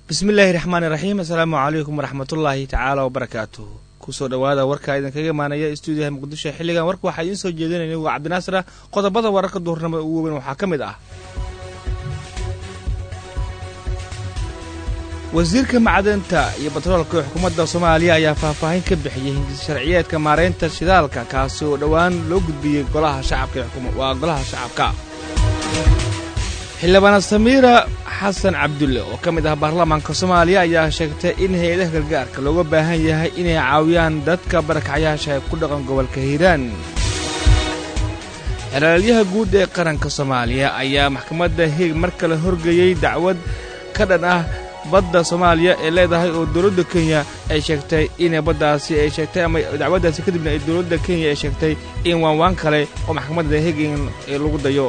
bismillaahi raxmaani raxiim assalaamu calaykum waraxmatullaahi tacaala wabarakaatuh kusoo dhowaada warka idinkaga imaanaya stuudiyaha muqdisho xilligan warka waxaa idiin soo jeedinaya waa cabdinaasir ah qodobada wararka duhurnimada ugu weyn waxaa ka mid ah wasiirka macdanta iyo batroolka ee xukuumadda soomaaliya ayaa faahfaahin ka bixiyey hindis sharciyeedka maaraynta shidaalka kaasi oo dhowaan loo gudbiyey golaha shacabka waa golaha shacabka xildhibaana samiira xasan cabdulle oo ka mid ah baarlamaanka soomaaliya ayaa sheegtay in hay-adaha gargaarka looga baahan yahay inay caawiyaan dadka barakacyaasha ee ku dhaqan gobolka hiiraan xelaalyaha guud ee qaranka soomaaliya ayaa maxkamadda heeg mar kale horgeeyey dacwad ka dhan ah badda soomaaliya ee leedahay oo dowladda kenya ay sheegtay inay baddaasi ay sheegtay ama dacwaddaasi kadibna ay dowladda kenya ay sheegtay in waanwaan kale oo maxkamadda hegen lagu dayo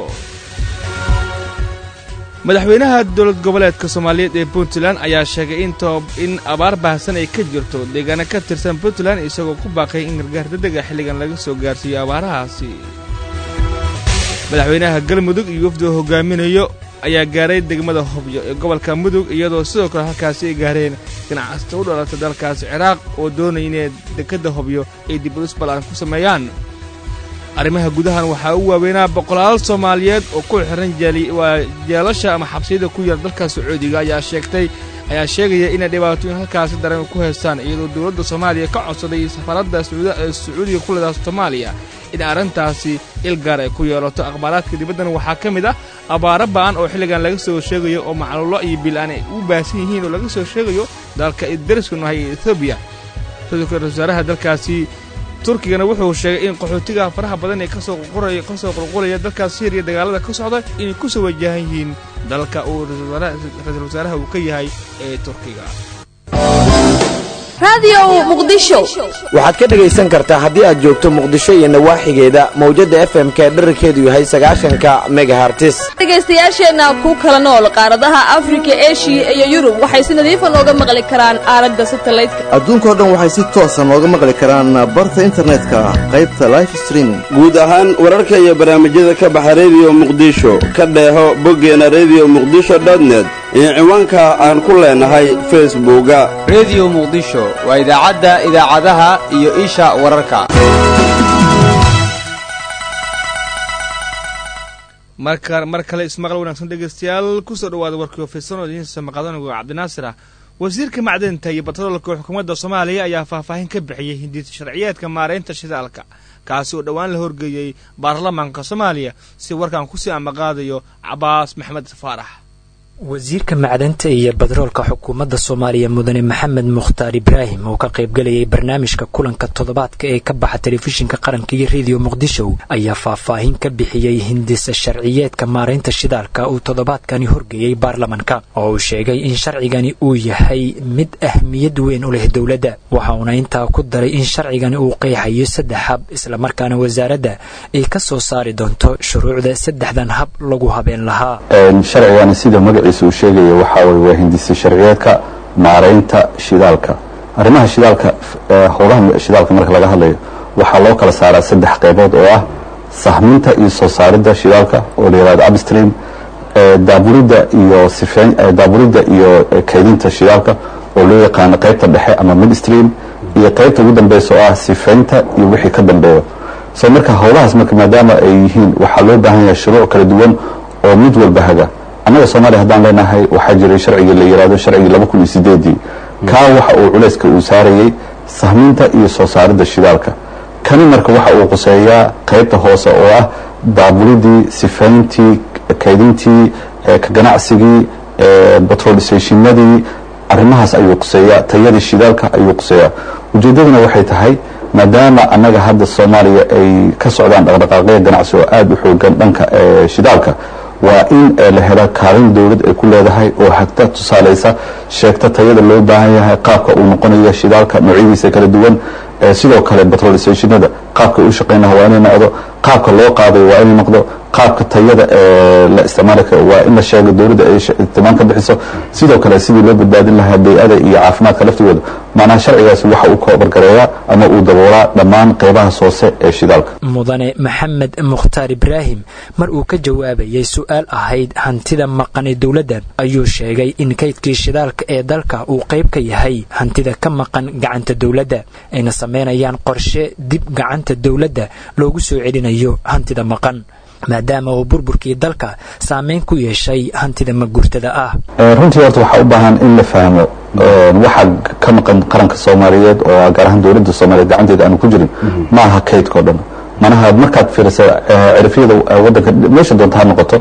madaxweynaha dowlad goboleedka soomaaliyeed ee puntland ayaa sheegay in abaar baahsan ay ka jirto deegaano ka tirsan puntland isagoo ku baaqay in gargaar dadega xilligan laga soo gaarsiiyo abaarahaasi madaxweynaha galmudug iyo wafdiga hogaaminayo ayaa gaaray degmada hobyo ee gobolka mudug iyadoo sidoo kale halkaasi ay gaareen ganacsata u dhalatay dalkaasi ciraaq oo doonaya inay dekedda hobyo ay dibulus ballaan ku sameeyaan arrimaha gudahan waxaa u waaweynaa boqolaal soomaaliyeed oo ku xihan waa jeelasha ama xabsiyada ku yaal dalka sacuudiga ayaa sheegtay ayaa sheegaya inay dhibaatooyin halkaasi daran ku haystaan iyadoo dowladda soomaaliya ka codsaday safaradda ee sacuudiga ku leedaha soomaaliya in arrintaasi ilgaar ay ku yeelato akhbaaraadka dibaddan waxaa ka mid ah abaaro ba'an oo xilligan laga soo sheegayo oo macluulo iyo bilaan ay u baahsan yihiin oo laga soo sheegayo dalka dariska nahay ee etoobiya sidoo kale wasaaraha dalkaasi turkigana wuxuu sheegay in qaxootiga faraha badan ee kasoo kasoo qulqulaya dalkaas syriya dagaalada ka socda inay ku soo wajahan yihiin dalka uu ra-iisul wasaaraha uu ka yahay ee turkiga waxaad ka dhegaysan kartaa haddii aad joogto muqdisho iyo nawaaxigeeda mawjadda f m ka dherarkeedu yahay sagaashanka megahartis dhegaystayaasheenna ku kala nool qaaradaha afrika eshiya iyo yurub waxay si nadiifa nooga maqli karaan aalada satalaydka adduunkao dhan waxay si toosa nooga maqli karaan barta internetka qaybta life streaming guud ahaan wararka iyo barnaamijyada ka baxa rediyo muqdisho ka dheeho boggeena rediyo muqdisho dotnet iyo ciwaanka aan ku leenahay facebooka rediyo muqdisho waa idaacadda idaacadaha iyo isha wararka mar kale ismaqal wanaagsan dhegaystayaal kusoo dhawaada warkii ofeysan oo idiin samaqadanago cabdinaasir ah wasiirka macdanta iyo batroolka xukuumadda soomaaliya ayaa faahfaahin ka bixiyey hindis sharciyeedka maaraynta shidaalka kaasi oo dhowaan la horgeeyey baarlamaanka soomaaliya si warkan kusii amaqaadayo cabaas maxmed faarax wasiirka macdanta iyo badroolka xukuumadda soomaaliya mudane maxamed mukhtaar ibraahim oo ka qaybgelayay barnaamijka kulanka toddobaadka ee ka baxa telefishinka qaranka iyo rediyo muqdisho ayaa faahfaahin ka bixiyey hindisa sharciyeedka maaraynta shidaalka uu toddobaadkani horgeeyey baarlamanka oo uu sheegay in sharcigani uu yahay mid ahmiyad weyn u leh dowladda waxa uuna intaa ku daray in sharcigani uu qeexayo saddex hab islamarkaana wasaaradda ay ka soo saari doonto shuruucda saddexdan hab lagu habeen lahaa uu sheegaya waxaa weye waa hindisa sharciyeedka maaraynta shidaalka arrimaha shidaalka howlaha shidaalka marka laga hadlayo waxaa loo kala saaraa saddex qaybood oo ah sahminta iyo soo saaridda shidaalka oo la yihahdo upstream daaburidda iyo sifeyn daaburidda iyo kaydinta shidaalka oo loo yaqaano qaybta dhexe ama midstream iyo qaybta ugu dambeysa oo ah sifeynta iyo wixii ka dambeeyo so marka howlahaas marka maadaama ay yihiin waxaa loo baahan yahay shuruuc kala duwan oo mid walba haga annaga soomaaliya haddaan leenahay waxaa jiray sharcigii la yihahdo sharcigii laba kun iyo sideedii kaa waxa uu culayska uu saarayey sahminta iyo soo saaridda shidaalka kani marka waxa uu quseeyaa qaybta hoose oo ah daaburidii sifayntii kaydintii ka ganacsigii batrol stationadii arrimahaas ayuu quseeyaa tayadii shidaalka ayuu quseeyaa ujeeddaduna waxay tahay maadaama annaga hadda soomaaliya ay ka socdaan dhaqdhaqaaqyo ganacsi oo aada u xoogan dhanka shidaalka waa in la helo kaalin dowlad ay ku leedahay oo hagta tusaalaysa sheegta tayada loo baahan yahay qaabka uu noqonayo shidaalka noocyadiisa kala duwan sidoo kale batrol stationada qaabka u shaqeynaha waa inay noqdo qaabka loo qaadayo waa inay noqdo qaabka tayada la isticmaali karo waa in la sheego dowladda ay tilmaan ka bixiso sidoo kale sidii loo badbaadin lahaa bay-ada iyo caafimaadka laftigooda macnaha sharcigaasi waxa uu koobargareeyaa ama uu daboolaa dhammaan qeybahaas hoose ee shidaalka mudane maxamed mukhtaar ibraahim mar uu ka jawaabayay su-aal ahayd hantida maqan ee dowladda ayuu sheegay in kaydkii shidaalka ee dalka uu qayb ka yahay hantida ka maqan gacanta dowladda ayna samaynayaan qorshe dib gacanta dowladda loogu soo celinayo hantida maqan maadaama uu burburkii dalka saameyn ku yeeshay hantida magurtada ah runtii horta waxaa u baahan in la fahmo waxa ka maqan qaranka soomaaliyeed oo gaar ahaan dowladda soomaaliyeed gacanteeda aanu ku jirin ma aha kaydkao dhan manaha markaad fiirisa cirifyada wadanka meesha doonta ha noqoto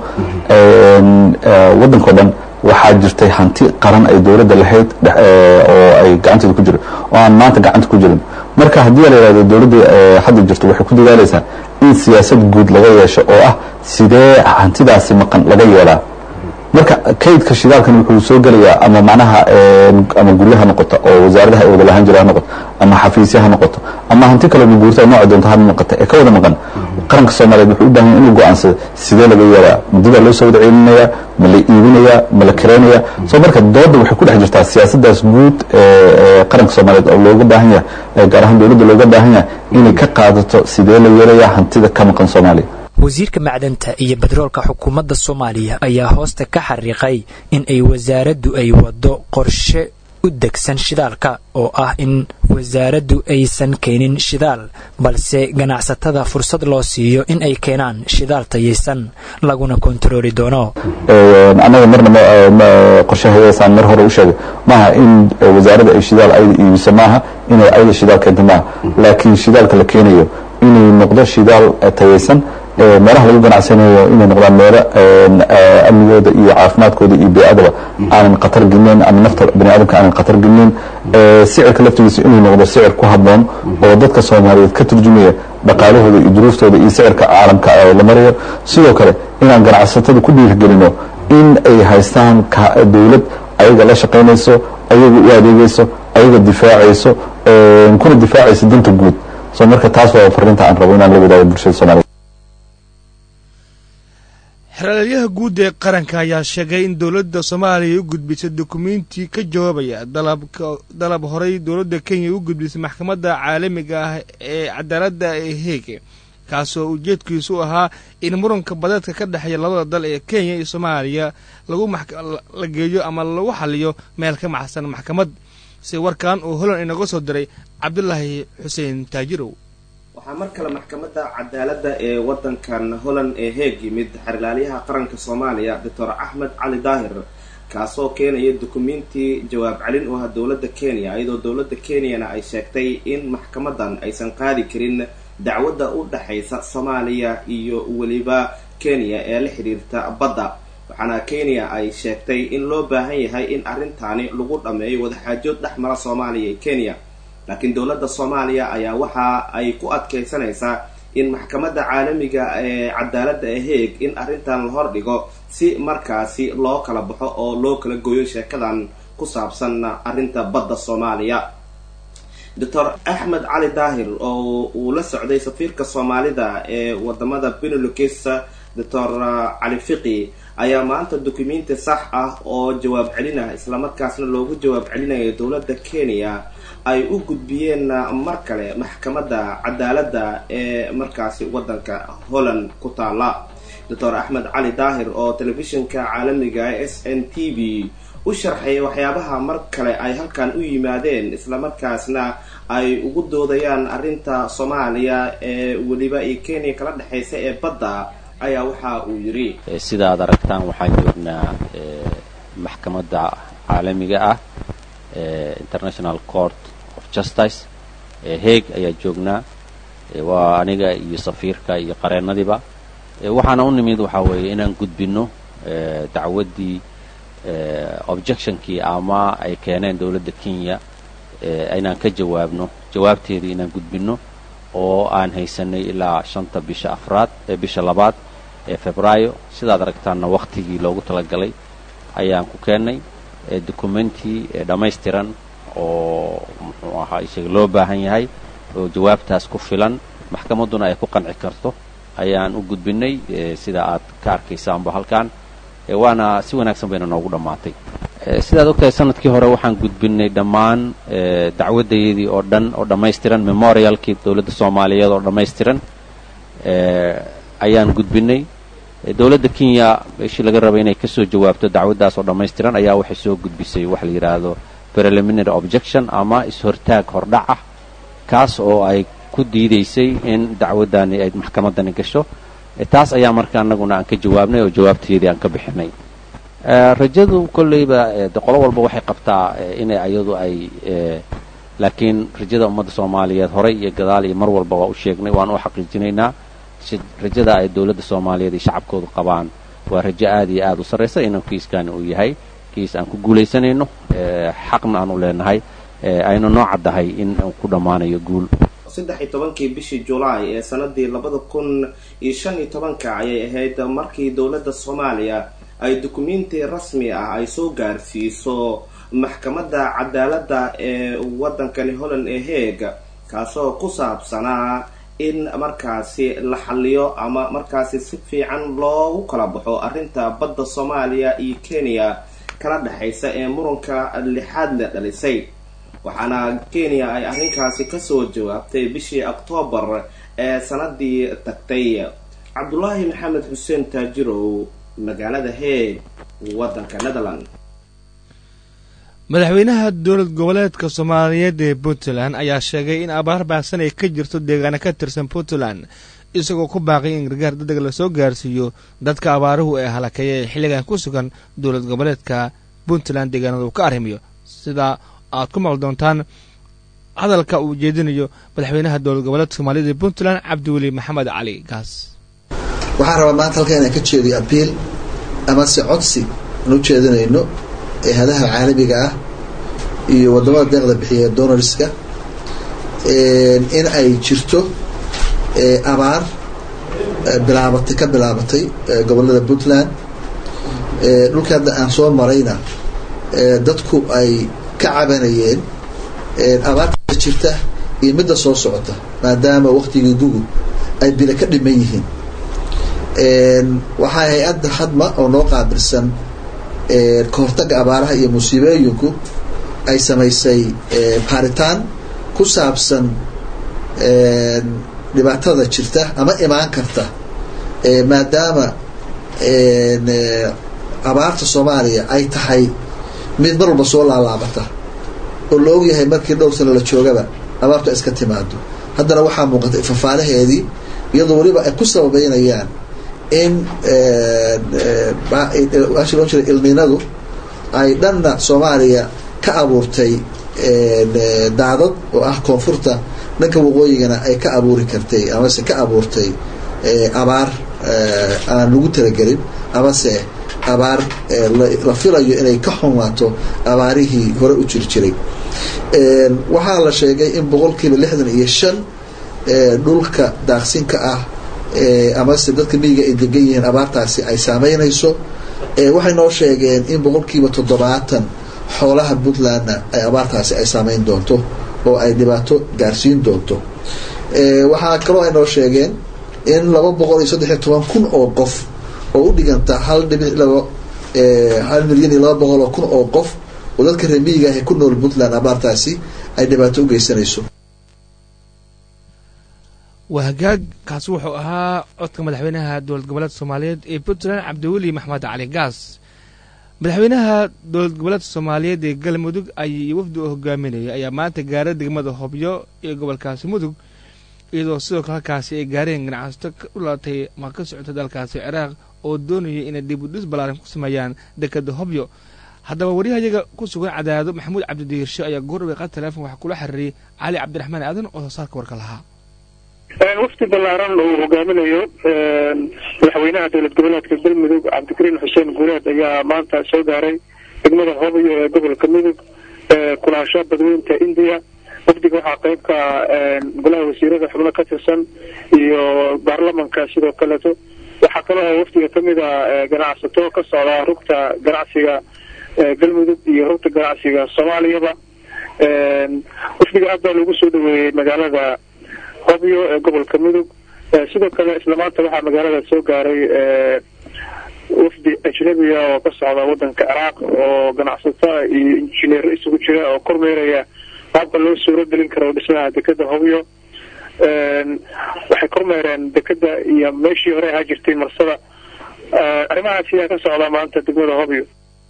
waddankao dhan waxaa jirtay hanti qaran ay dowladda lahayd oo ay gacanteeda ku jiro oo aan maanta gacanta ku jirin marka haddii la yidhahdo dowladda hadda jirto waxay ku dadaalaysaa in siyaasad guud laga yeesho oo ah sidee hantidaasi maqan laga yeelaa marka kaydka shidaalkan wuxuu soo gelayaa ama macnaha ama guryo ha noqoto oo wasaaradaha ay wada lahaan jira ha noqoto ama xafiisya ha noqoto ama hanti kale maguurta nooca doonta ha noqota ee ka wada maqan qaranka soomaaliyeed wuxuu u baahan yahay inuu go-aansado sidee laga yeelaa muddada loo soo wada celinaya ma la iibinaya ma la kireenaya soo marka dooda waxay ku dhex jirtaa siyaasadaas guud ee qaranka soomaaliyeed oo looga baahan yahay gaar ahaan dowladda looga baahan yahay inay ka qaadato sidee la yeelaya hantida ka maqan soomaaliya wasiirka macdanta iyo bedroolka xukuumadda soomaaliya ayaa hoosta ka xariiqay in ay wasaaraddu ay waddo qorshe u degsan shidaalka oo ah in wasaaraddu aysan keenin shidaal balse ganacsatada fursad loo siiyo in ay keenaan shidaal tayaysan laguna kontarooli doono annaga marna qorshahadeesaan mar hore u sheegay maaha in wasaaradda ay shidaal ayda iibiso maaha inay ayda shidaal keento maaha laakiin shidaalka la keenayo inuu noqdo shidaal tayaysan meelaha lagu ganacsanayo inay noqdaan meelo amnigooda iyo caafimaadkooda iyo beyadaba aanan khatar gelinayn ama nafta bani aadamka aanan khatar gelinayn sicirka laftigiisa inuu noqdo sicir ku habboon oo dadka soomaaliyeed ka turjumaya dhaqaalahooda iyo duruuftooda iyo sicirka caalamka la marayo sidoo kale inaan ganacsatada ku dhiirigelino in ay haystaan dowlad ayaga la shaqaynayso ayaga u adeegayso ayaga difaacayso kuna difaacayso danta guud so marka taas waa fariinta aan rabo inaan la wadaago bulshada soomaliyeed xeraalyaha guud ee qaranka ayaa sheegay in dowladda soomaaliya u gudbisay dukumenti ka jawaabaya dalab horay dowladda kenya u gudbisay maxkamadda caalamiga ah ee cadaaladda ee heege kaasoo ujeedkiisu ahaa in muranka badeedka ka dhexeeya labada dal ee kenya iyo soomaaliya lagu la geeyo ama lagu xaliyo meel ka maxsan maxkamad si warkan uu holan inaga soo diray cabdulaahi xuseen taajirow waxaa mar kale maxkamadda cadaaladda ee waddankan holland ee heeg yimid xerilaalyaha qaranka soomaaliya doctor axmed cali daahir kaasoo keenaya dukumenti jawaab celin u ah dowladda kenya iyadoo dowladda kenyana ay sheegtay in maxkamadan aysan qaadi karin dacwadda u dhexaysa soomaaliya iyo weliba kenya ee la xidhiirta badda waxaana kenya ay sheegtay in loo baahan yahay in arrintaani lagu dhammeeyo wadaxaajood dhex mara soomaaliya iyo kenya laakiin dowladda soomaaliya ayaa waxa ay ku adkaysanaysaa in maxkamadda caalamiga ee cadaaladda ee heeg in arrintan la hordhigo si markaasi loo kala baxo oo loo kala gooyo sheekadan ku saabsan arrinta badda soomaaliya doctor axmed cali daahir oo uu la socday safiirka soomaalida ee wadamada benelux doctor cali fiqi ayaa maanta dukumenti sax ah oo jawaab celina islamarkaasna loogu jawaab celinayo dowladda kenya ay u gudbiyeen mar kale maxkamadda cadaaladda ee markaasi waddanka holland ku taala doctor axmed cali daahir oo telefishinka caalamiga s n t v u sharxay waxyaabaha mar kale ay halkan u yimaadeen islamarkaasna ay ugu doodayaan arrinta soomaaliya ee weliba iyo kenya kala dhexaysa ee badda ayaa waxa uu yidhi sida aad aragtaan waxaan joognaa maxkamadda caalamiga ah international court of justice heeg ayaa joognaa waa aniga iyo safiirka iyo qareennadiiba waxaana u nimid waxaa weeye inaan gudbinno dacwaddii objectionkii ama ay keeneen dowladda kenya inaan ka jawaabno jawaabteedii inaan gudbinno oo aan haysanay ilaa shanta bisha afraad ee bisha labaad ee febraayo sidaad aragtaanna waktigii loogu talagalay ayaan ku keennay documenti dhammaystiran oo muxuu ahaa isaga loo baahan yahay oo jawaabtaas ku filan maxkamadduna ay ku qanci karto ayaan u gudbinay sida aad ka arkaysaanba halkan waana si wanaagsan bayna noogu dhammaatay sidaad ogtahay sanadkii hore waxaan gudbinay dhammaan dacwaddayadii oo dhan oo dhammaystiran memorialkii dowladda soomaaliyeed oo dhammaystiran ayaan gudbinay dowladda kenya meeshii laga rabay inay kasoo jawaabto dacwaddaas oo dhammaystiran ayaa waxay soo gudbisay waxa la yidhaahdo preliminary objection ama is-hortaag hordhac ah kaas oo ay ku diidaysay in dacwaddani ay maxkamaddani gasho taas ayaa marka annaguna aan ka jawaabnay oo jawaabteedii aan ka bixinay rajadu kolleyba de qolo walba waxay qabtaa inay ayadu ay laakiin rajada ummadda soomaaliyeed horay iyo gadaal iyo mar walba waa u sheegnay waan u xaqiijinaynaa rajada ay dowladda soomaaliyeed iyo shacabkoodu qabaan waa rajo aad iyo aad u sarraysa inuu kiiskani uu yahay kiis aan ku guulaysanayno xaqna aan u leenahay aynu noo caddahay in uu ku dhammaanayo guul saddex iyo tobankii bishii julaay ee sanadii labada kun iyo shan iyo tobanka ayay ahayd markii dowladda soomaaliya ay dukumenti rasmi ah ay soo gaarsiiso maxkamadda cadaaladda ee waddankani holland ee heeg kaasoo ku saabsanaa in markaasi la xaliyo ama markaasi si fiican loogu kala baxo arrinta badda soomaaliya iyo kenya kala dhexaysa ee muranka lixaad la dhalisay waxaana kenya ay arrinkaasi kasoo jawaabtay bishii oktoobar ee sanadii tagtay cabdulaahi maxamed xuseen taajirow magaalada heeg waddanka netherland madaxweynaha dowlad goboleedka soomaaliyeed ee puntland ayaa sheegay in abaar baahsan ay ka jirto deegaana ka tirsan puntland isagoo ku baaqay in gargaar dadeg lasoo gaarsiiyo dadka abaaruhu ee halakeeya ee xilligan ku sugan dowlad goboleedka puntland deegaanada uu ka arrimiyo sida aad ku maqli doontaan hadalka uu jeedinayo madaxweynaha dowlad goboleedka soomaaliyed ee puntland cabdiweli maxamed cali gaas waxaan rabaa maanta halka inaan ka jeediyo abiil amase codsi aan u jeedinayno eehadaha caalamiga ah iyo wadamada deeqda bixiya donorska in ay jirto abaar bilaabatay ka bilaabatay gobolada puntland dhulkii hadda aan soo marayna dadku ay ka cabanayeen abaarta jirta iyo midda soo socota maadaama waktigii gugu ay bila ka dhiman yihiin waxaa hay-adda hadma oo noo qaabilsan kahortaga abaaraha iyo musiibooyinku ay samaysay baaritaan ku saabsan dhibaatada jirta ama imaan karta maadaama abaarta soomaaliya ay tahay mid mar walba soo laalaabata oo la ogyahay markii dhowr sano la joogaba abaartu ay iska timaado haddana waxaa muuqata fafaalaheedii iyadoo weliba ay ku sababeynayaan in washi loo jiray ilniinadu ay dhanna soomaaliya ka abuurtay daadad oo ah koonfurta dhanka waqooyigana ay ka abuuri kartay amase ka abuurtay abaar aan lagu talagelin amase abaar la filayo inay ka xumaato abaarihii hore u jiri jiray waxaa la sheegay in boqolkiiba lixdan iyo shan dhulka daaqsinka ah amase dadka miyiga ay degan yihiin abaartaasi ay saameynayso waxay noo sheegeen in boqolkiiba toddobaatan xoolaha puntlandna ay abaartaasi ay saameyn doonto oo ay dhibaato gaarsiin doonto waxaa kaloo ay noo sheegeen in laba boqol iyo saddex iyo toban kun oo qof oo u dhiganta hal dhibic labo hal milyan iyo laba boqol oo kun oo qof oo dadka reer miyiga ah ee ku nool puntland abaartaasi ay dhibaato u geysanayso waa hagaag kaasi wuxuu ahaa codka madaxweynaha dowlad goboleedka soomaaliyeed ee puntland cabdiweli maxmed cali gaas madaxweynaha dowlad goboleedka soomaaliyeed ee galmudug ay wafdi u hogaaminayay ayaa maanta gaaray degmada hobyo ee gobolkaasi mudug iyadoo sidoo kale halkaasi ay gaareen ganacsato u dhalatay ma ka socota dalkaasi ciraaq oo doonayay inay dib u dhis ballaaran ku sameeyaan dekeda hobyo haddaba waryahayaga ku sugan cadaado maxamuud cabdidiirshe ayaa goordhawey qad teleefon waxaa kula xiriiriyay cali cabdiraxmaan aadan oo soosaarka warka lahaa wafdi ballaaran uu hogaaminayo madaxweynaha dowlad goboleedka galmudug cabdikariin xuseen guuleed ayaa maanta soo gaaray degmada hobyo ee gobolka mudug kulaasho badweynta indiya wafdiga waxaa qayb ka golaha wasiirada xubno ka tirsan iyo baarlamanka sidoo kaleeto waxaa kaloo wafdiga kamid a ganacsato ka socda rugta ganacsiga galmudug iyo rugta ganacsiga soomaaliyaba wafdiga aad baa lagu soo dhaweeyey magaalada hobyo ee gobolka mudug sidoo kale isla maanta waxaa magaalada soo gaaray wafdi ajnabiga oo ka socda wadanka ciraaq oo ganacsataa iyo injineer isugu jira oo kormeeraya qaabka loo suuro gelin karo dhismaha dekeda hobyo waxay kormeereen dekeda iyo meeshii hore ahaa jirtay marsada arrimahaas ayaa ka socda maanta degmada hobyo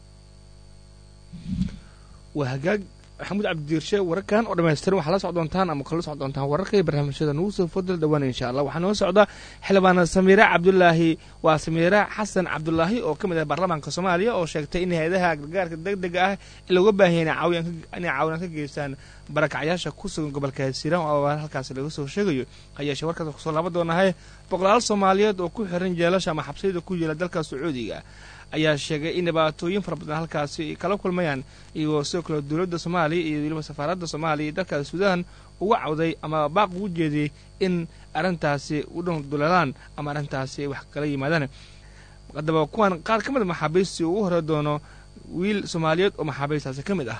waa hagaag maxamuud cabdidiirshe wararkan oo dhamaystiran waxaa la soc doontaan ama kala soc doontaan wararka iyo barnaamijyada nugu soo fodal dhawaan insha allah waxaa noo socda xildhibaana samiire cabdulaahi waa samiire xasan cabdulaahi oo ka mid ah baarlamaanka soomaaliya oo sheegtay in hay-adaha gargaarka deg dega ah looga baahaya inay caawinaan ka geystaan barakacyaasha ku sugan gobolka hiiraan oo abaar halkaasi laga soo sheegayo hayeeshee warkaas kusoo laaban doonahay boqolaal soomaaliyeed oo ku xiran jeelasha ama xabsiyada ku yaela dalka sacuudiga ayaa sheegay in dhibaatooyin fara badan halkaasi ay kala kulmayaan iyagoo sidoo kale dowladda soomaaliya iyo weliba safaaradda soomaaliya iyo dalkaas suudaan uga cawday ama baaq ugu jeediyey in arrintaasi u dhowduleelaan ama arrintaasi ay wax kala yimaadaan haddaba kuwan qaar ka mid a maxaabiistii ugu hore doono wiil soomaaliyeed oo maxaabiistaasi ka mid ah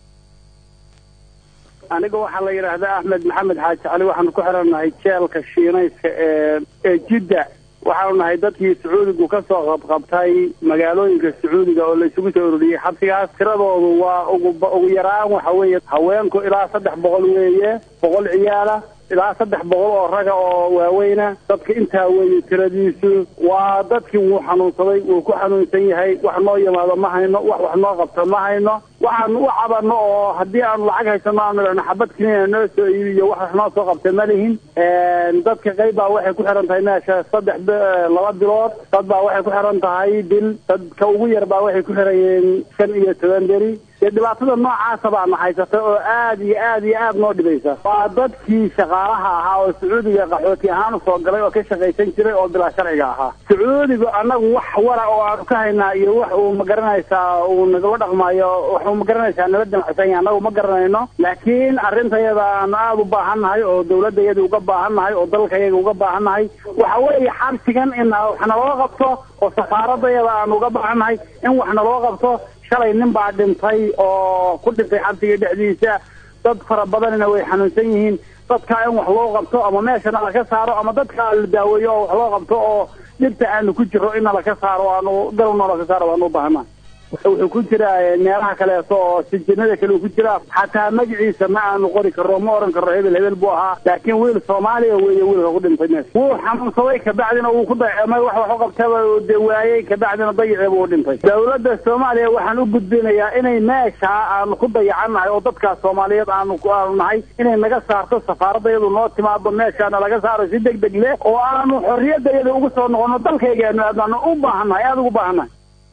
aniga waxaa la yidhaahdaa axmed maxamed xaaji cali waxaanu ku xirannahay jeelka shiinayska ee ee jidda waxaanu nahay dadkii sacuudigu ka soo qabqabtay magaalooyinka sacuudiga oo la isugu soo ururiyey xabsigaas tiradoodu waa ugu ugu yaraan waxa weeye haweenku ilaa saddex boqol weeye boqol ciyaala ilaa saddex boqol oo raga oo waaweyna dadka intaa weeye tiradiisu waa dadkii wuu xanuunsaday wuu ku xanuunsan yahay wax noo yimaado ma hayno wax wax noo qabto ma hayno waxaanu u cabano oo haddii aanu lacag haysano aanu idhahno xabad kiniina noo soo iibiyo wax wax noo soo qabta ma lihin dadka qayb baa waxay ku xiran tahay meesha saddex laba bilood dad baa waxay ku xiran tahay bil dadka ugu yar baa waxay ku xiran yihiin shan iyo toban beri dee dhibaatada noocaasa baana haysata oo aad iyo aad iyo aad noo dhibaysa waa dadkii shaqaalaha ahaa oo sacuudiga qaxooti ahaan usoo galay oo ka shaqaysan jiray oo bilaa sharciga ahaa sacuudigu annagu wax wara oo aanu ka haynaa iyo wax uu magaranaysaa uu nagala dhaqmaayo wax uu magaranaysaa nala damacsan yahay annagu ma garanayno laakiin arrintayada aanu aada u baahannahay oo dawladayada uga baahannahay oo dalkayaga uga baahannahay waxa weeye xabsigan in wax naloo qabto oo safaaradayada aanu uga baahannahay in wax naloo qabto shalay nin baa dhintay oo ku dhintay xabsiga dhexdiisa dad fara badanina way xanuunsan yihiin dadkaa in wax loo qabto ama meeshana laka saaro ama dadkaa la daaweeyo oo wax loo qabto oo dhibta aanu ku jiro in nalaka saaro aanu galowna laka saaro waanu u baahana wuxuu ku jiraa meelaha kaleeto oo sijinada kale uu ku jiraa xataa magaciisa ma aanu qori karro ma oran karro hebel hebel buu ahaa laakiin wiil soomaaliya weeye wiilka ku dhintay meesha wuu xanuunsaday kabacdina wuu ku dayacmay wax wax u qabtaba de waayey kabacdina dayaceeba uu dhintay dawladda soomaaliya waxaan u gudbinayaa inay meesha aanu ku dayacannahay oo dadkaas soomaaliyeed aanu aanu nahay inay naga saarto safaaradda iyadu noo timaado meeshaana laga saaro si deg deg leh oo aanu xorriyadda iyada ugu soo noqono dalkaygaanu aadnaanu u baahannahay aada ugu baahannahay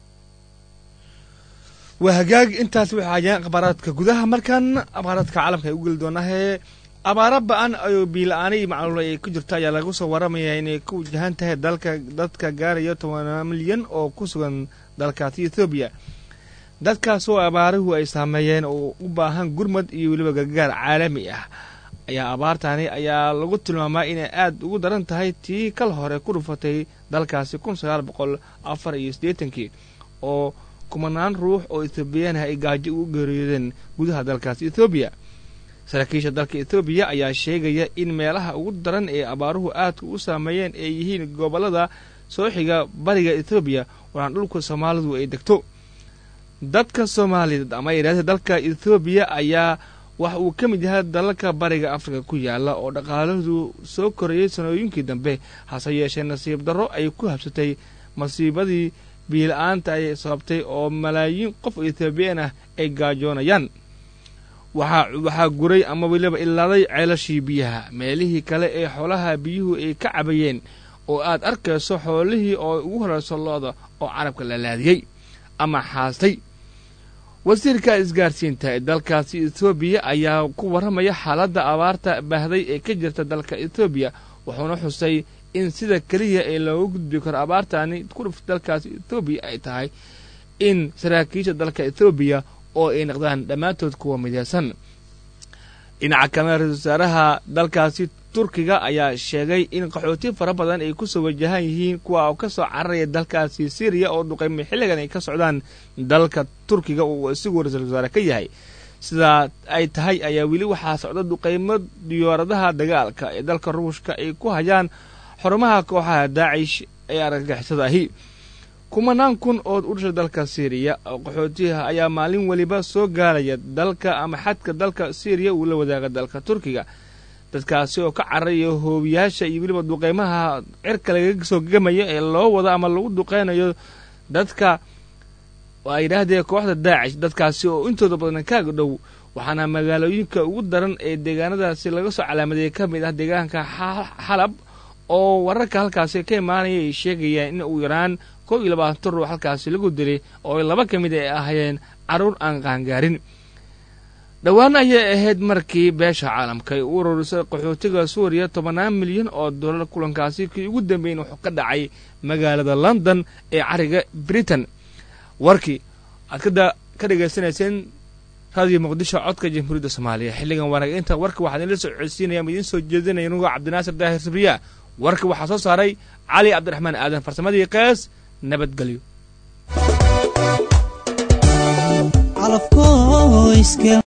waa hagaag intaas waxay hayaan akhbaaraadka gudaha markan akhbaaraadka caalamka ay u geli doonahee abaaro ba-an ayuu biila-aana iyo macluula ay ku jirto ayaa lagu soo waramayaa inay ku wajahan tahay dalka dadka gaaraya tobanaa milyan oo ku sugan dalkaasi ethoobiya dadkaas oo abaaruhu ay saameeyeen oo u baahan gurmad iyo weliba gargaar caalami ah ayaa abaartani ayaa lagu tilmaamaa inay aad ugu daran tahay tii kal hore ku dhufatay dalkaasi kun sagaal boqol afar iyo siddeetankii oo kumanaan ruux oo ethoobiyaanah ay gaajo ugu geeriyoodeen gudaha dalkaasi ethoobiya saraakiisha dalka ethoobiya ayaa sheegaya in meelaha ugu daran ee abaaruhu aadka u saameeyeen ay yihiin gobollada soo xiga bariga ethoobiya waxaan dhulka soomaalidu ay degto dadka soomaaliyeed ama yidhahdee dalka ethoobiya ayaa wax uu ka mid yahay dalalka bariga afrika ku yaala oo dhaqaaladu soo korayay sanooyinkii dambe hase yeeshee nasiib darro ay ku habsatay masiibadii biila-aanta ay sababtay oo malaayiin qof ethoobiyan ah ay gaajoonayaan waxaa waxaa guray ama weliba ilaaday ceelashii biyaha meelihii kale ee xoolaha biyuhu ay ka cabayeen oo aad arkayso xoolihii oo ugu horeyso lo-da oo carabka la laadiyey ama xaastay wasiirka isgaarsiinta ee dalkaasi ethoobiya ayaa ku warramaya xaaladda abaarta baahday ee ka jirta dalka ethoobiya wuxuuna xusay in sida keliya ee looga gudbi karo abaartani ku dhufta dalkaasi ethoobiya ay tahay in saraakiisha dalka ethoobiya oo ay noqdaan dhammaantood kuwa mideysan dhinaca kalena ra-isul wasaaraha dalkaasi turkiga ayaa sheegay in qaxooti fara badan ay kusoo wajahan yihiin kuwa oo ka soo cararaya dalkaasi syriya oo dhuqayma xilligan ay ka socdaan dalka turkiga uu isagu ra-isul wasaare ka yahay sidaa ay tahay ayaa weli waxaa socda duqaymo diyaaradaha dagaalka ee dalka ruushka ay ku hayaan xarumaha kooxaha daacish ee argagixisada ahi kumanaan kun oo u dhashay dalka syriya oo qaxootiyaha ayaa maalin weliba soo gaaraya dalka ama xadka dalka syriya uu la wadaaga dalka turkiga dadkaasi oo ka cararaya hoobiyaasha iyo weliba duqeymaha cirka laga soo gemaya ee loo wado ama lagu duqeynayo dadka ay yidhaahdee kooxda daacish dadkaasi oo intooda badan kaaga dhow waxaana magaalooyinka ugu daran ee deegaanadaasi laga soo calaamadeeyay ka mid ah deegaanka xalab oo wararka halkaasi ka imaanaya ay sheegayaan in ugu yaraan kow iyo labaatan ruux halkaasi lagu dilay oo laba ka mid ay ahaayeen carruur aan qaangaarin dhowaan ayay ahayd markii beesha caalamka ay u ururisay qaxootiga suuriya tobannaan milyan oo dollar kulankaasi kii ugu dambeyn wuxuu ka dhacay magaalada london ee cariga britain warkii aad ka dhegaysanayseen raadiyo muqdisho codka jamhuuriyadda soomaaliya xilligan wanaag inta warka waxaan idinla soo codsiinaya ama idiin soo jeedinaya anigoo cabdinaasir daahir sabriya warka waxaa soo saaray cali cabdiraxmaan aadan farsamadii qees nabadgelyo